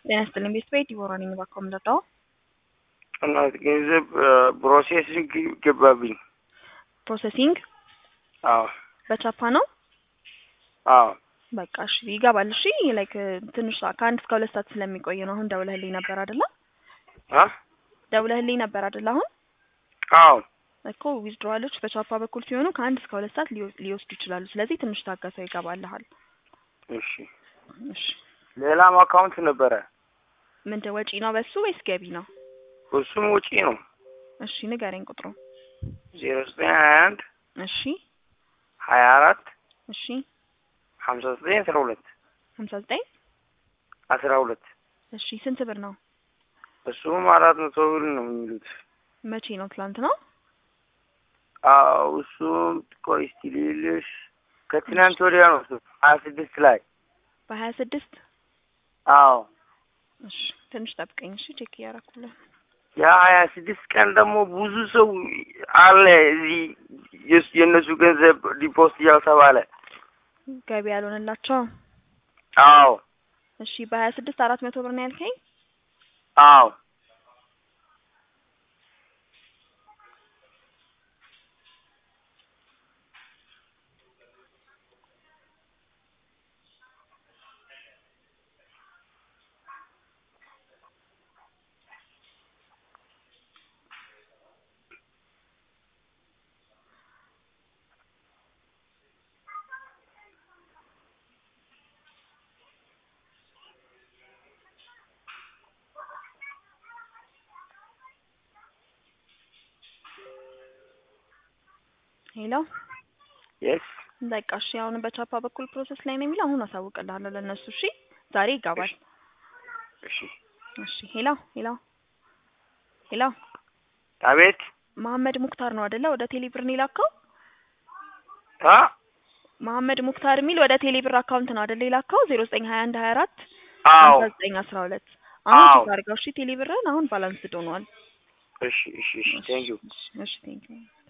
ጤና ይስጥልኝ ቤተሰብ ዲቦራ ነኝ። እባክዎ የምንረዳው እናት ገንዘብ ፕሮሴሲንግ ገባብኝ። ፕሮሰሲንግ አዎ በቻፓ ነው። አዎ በቃ እሺ ይገባል። እሺ ላይክ ትንሽ ሰዓት ከአንድ እስከ ሁለት ሰዓት ስለሚቆይ ነው። አሁን ደውለህልኝ ነበር አይደለ? አ ደውለህልኝ ነበር አይደለ? አሁን አዎ እኮ ዊዝድሮዋሎች በቻፓ በኩል ሲሆኑ ከአንድ እስከ ሁለት ሰዓት ሊወ- ሊወስዱ ይችላሉ። ስለዚህ ትንሽ ታገሰው ይገባልሃል። እሺ። እሺ ሌላም አካውንት ነበረ። ምንድን ወጪ ነው በሱ ወይስ ገቢ ነው? እሱም ውጪ ነው። እሺ ንገረኝ ቁጥሩ። ዜሮ ዘጠኝ ሀያ አንድ እሺ ሀያ አራት እሺ ሀምሳ ዘጠኝ አስራ ሁለት ሀምሳ ዘጠኝ አስራ ሁለት እሺ ስንት ብር ነው? እሱም አራት መቶ ብር ነው የሚሉት። መቼ ነው? ትላንት ነው። አዎ እሱም ቆይ እስቲ ልልሽ ከትናንት ወዲያ ነው እሱ ሀያ ስድስት ላይ በሀያ ስድስት አዎ እሺ ትንሽ ጠብቀኝ። እሺ ቼክ እያደረኩልህ ያ ሀያ ስድስት ቀን ደግሞ ብዙ ሰው አለ እዚህ የስ- የእነሱ ገንዘብ ዲፖስት እያልተባለ ገቢ ያልሆነላቸው። አዎ እሺ በሀያ ስድስት አራት መቶ ብር ነው ያልከኝ። አዎ ሄሎ የስ በቃ እሺ አሁን በቻፓ በኩል ፕሮሰስ ላይ ነው የሚለው። አሁን አሳውቅልሃለሁ ለእነሱ። እሺ ዛሬ ይገባል። እሺ እሺ ሄሎ ሄሎ ሄሎ አቤት መሀመድ ሙክታር ነው አይደለ? ወደ ቴሌብር ነው የላከው። አ መሀመድ ሙክታር የሚል ወደ ቴሌብር አካውንት ነው አይደለ የላከው? ዜሮ ዘጠኝ ሀያ አንድ ሀያ አራት አዎ ሀምሳ ዘጠኝ አስራ ሁለት አሁን አዎ። ቼክ አድርገው። እሺ ቴሌብርን አሁን ባላንስ ዶኗል። እሺ እሺ እሺ ቴንኪው እሺ ቴንክ ዩ